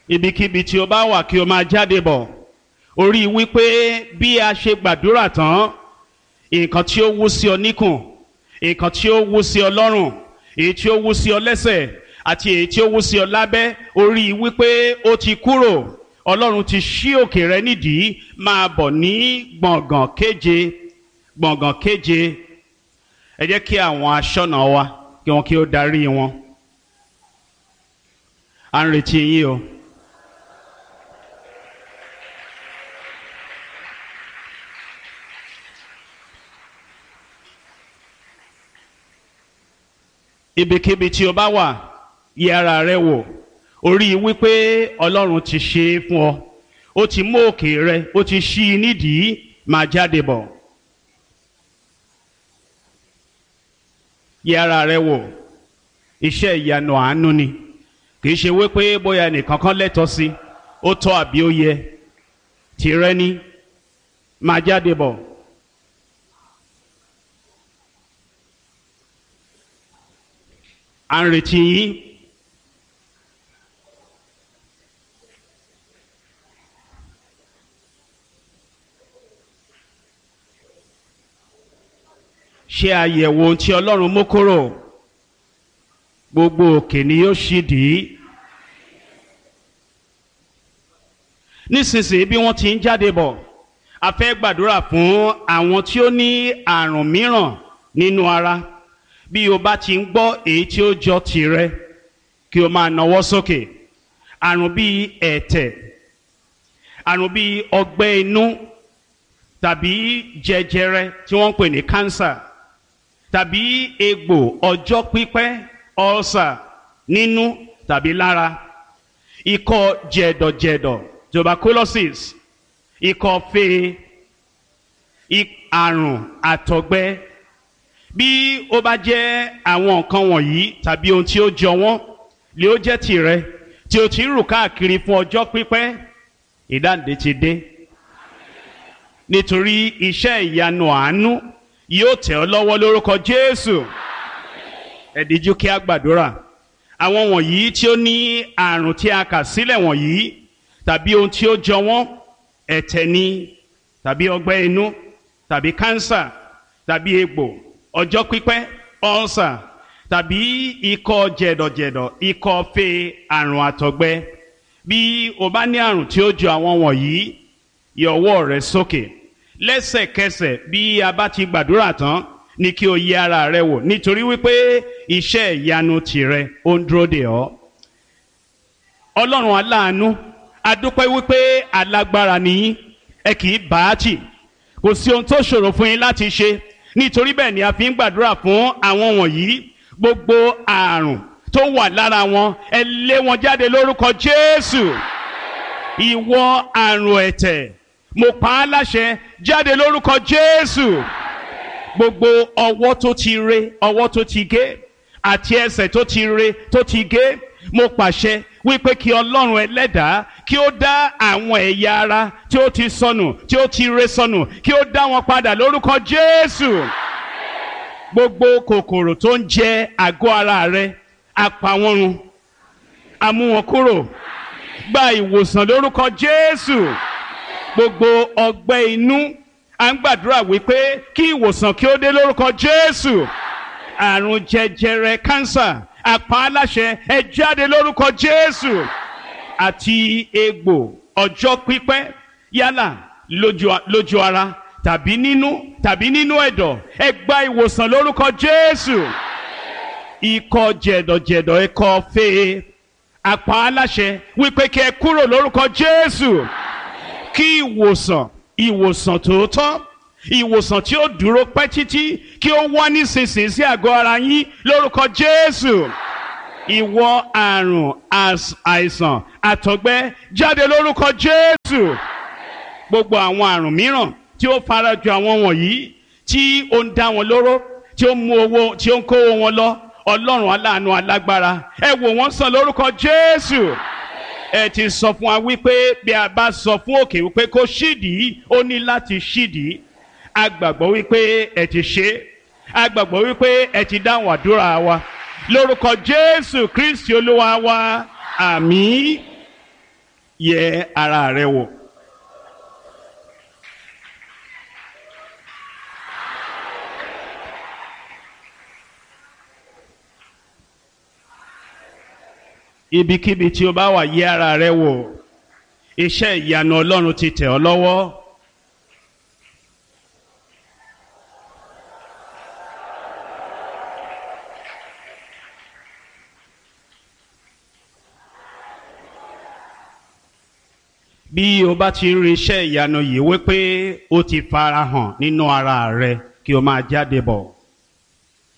ibikíbi tí o bá wà kí o máa jáde bọ̀ orí wípé bí a ṣe gbàdúrà tán nǹkan tí ó wú sí ọ níkùn nǹkan tí ó wú sí ọ lọ́rùn èyí tí ó wú sí ọ lẹ́sẹ̀ àti èyí tí ó wú sí ọ lábẹ́ orí wípé ó ti kúrò ọlọ́run ti ṣí òkè rẹ nídìí máa bọ̀ ní gbọ̀ngàn kéje gbọ̀ngàn kéje ẹ jẹ́ kí àwọn aṣọ́nà wa kí wọn kí ó darí wọn à ń retí yín o. ibikíbi tí o bá wà yẹ ara rẹ wò orí wípé ọlọ́run ti ṣe é fún ọ ó ti mú òkè rẹ ó ti ṣí i nídìí máa jáde bọ̀ yẹ ara rẹ wò iṣẹ́ ìyanu àánú ni kì í ṣe wípé bóyá nìkan kan lẹ́tọ̀ọ́ sí ó tọ́ àbí ó yẹ tìrẹ ni máa jáde bọ̀. à ń retí yín. ṣe àyẹ̀wò ohun tí ọlọ́run mú kúrò gbogbo òkè ni yóò ṣì dì í. nísinsìnyí bí wọ́n ti ń jáde bọ̀ a fẹ́ gbàdúrà fún àwọn tí ó ní àrùn mìíràn nínú ara bí o bá ti ń gbọ́ èyí tí ó jọ tìrẹ kí o máa nawọ́ sókè àrùn bíi ẹ̀tẹ̀ àrùn bíi ọgbẹ́ inú tàbí jẹjẹrẹ tí wọ́n ń pè ní kánsà tàbí egbò ọjọ́ pípẹ́ ọ̀sà nínú tàbí lára ikọ́ jẹ̀dọ̀jẹ̀dọ̀ tuberculosis ikọ́ fee àrùn àtọ̀gbẹ bí ó bá jẹ́ àwọn nǹkan wọ̀nyí tàbí ohun tí ó jọ wọ́n lè ó jẹ́ tìrẹ tí o ti ń rù káàkiri fún ọjọ́ pípẹ́ ìdáǹdè ti dé nítorí iṣẹ́ ìyanu àánú yóò tẹ̀ ọ́ lọ́wọ́ lórúkọ Jésù ẹ díjú kí a gbàdúrà àwọn wọ̀nyí tí ó ní àrùn tí a kà sílẹ̀ wọ̀nyí tàbí ohun tí ó jọ wọ́n ẹ̀tẹ̀ ni tàbí ọgbẹ́ inú tàbí kánsà tàbí egbò ọjọ́ pípẹ́ ọ̀sà tàbí ikọ́ jẹ̀dọ̀jẹ̀dọ̀ ikọ́ fe àrùn àtọ̀gbẹ bí o bá ní àrùn tí ó jọ àwọn wọ̀nyí yọ ọwọ́ rẹ sókè lẹ́sẹ̀kẹsẹ̀ bí a bá ti gbàdúrà tán ní kí o yẹ ara rẹ wò nítorí wípé iṣẹ́ ìyanu tìrẹ ó ń dúró dè ọ́ ọlọ́run aláàánú adúpẹ́ wípé alágbára nìyí ẹ kì í bá a tì kò sí ohun tó ṣòro fún yín láti ṣe nítorí bẹ́ẹ̀ ni a fi ń gbàdúrà fún àwọn wọ̀nyí gbogbo àrùn tó wà lára wọn ẹ lé wọn jáde lórúkọ Jésù ìwọ àrùn ẹ̀tẹ̀ mo pa á láṣẹ jáde lórúkọ Jésù gbogbo ọwọ́ tó ti re ọwọ́ tó ti gé àti ẹsẹ̀ tó ti re tó ti gé mo pàṣẹ wípé kí Ọlọ́run ẹlẹ́dàá kí ó dá àwọn ẹ̀yà ara tí ó ti sọnù tí ó ti re sọnù kí ó dá wọn padà lórúkọ Jésù gbogbo kòkòrò tó ń jẹ àgọ́ ara rẹ apá wọn run a mú wọn kúrò gba ìwòsàn lórúkọ Jésù gbogbo ọgbẹ́ inú à ń gbàdúrà wípé kí ìwòsàn kí ó dé lórúkọ Jésù àrùn jẹjẹrẹ kánsà àpá aláṣẹ ẹ jáde lórúkọ Jésù àti egbò ọjọ́ pípẹ́ yálà lójú lójú ara tàbí nínú tàbí nínú ẹ̀dọ̀ ẹ gba ìwòsàn lórúkọ Jésù ikọ́ jẹ̀dọ̀jẹ̀dọ̀ ikọ́ fee àpá aláṣẹ wípé kí ẹ kúrò lórúkọ Jésù kí ìwòsàn ìwòsàn tòótọ́ ìwòsàn tí ó dúró pẹ́ títí kí ó wá nísinsìnyí sí àgọ́ ara yín lórúkọ Jésù ìwọ àrùn àìsàn àtọ̀gbẹ jáde lórúkọ Jésù gbogbo àwọn àrùn mìíràn tí ó farajọ àwọn wọ̀nyí tí ó ń dá wọn lóró tí ó mú owó tí ó ń kówó wọn lọ Ọlọ́run aláàánú alágbára ẹ wò wọ́n sàn lórúkọ Jésù ẹ ti sọ fún wa wípé bí a bá sọ fún òkè wípé kó ṣídìí ó ní láti ṣídìí a gbàgbọ́ wípé ẹ ti ṣe a gbàgbọ́ wípé ẹ ti dáhùn àdúrà wa lórúkọ Jésù Kristi Olúwa wa àmín yẹ ara rẹ wò. ibikíbi tí o bá wà yẹ ara rẹ wò iṣẹ́ ìyanu Ọlọ́run ti tẹ̀ ọ́ lọ́wọ́. bí o bá ti ń rí iṣẹ́ ìyanu yìí wípé ó ti farahàn nínú ara rẹ kí o máa jáde bọ̀.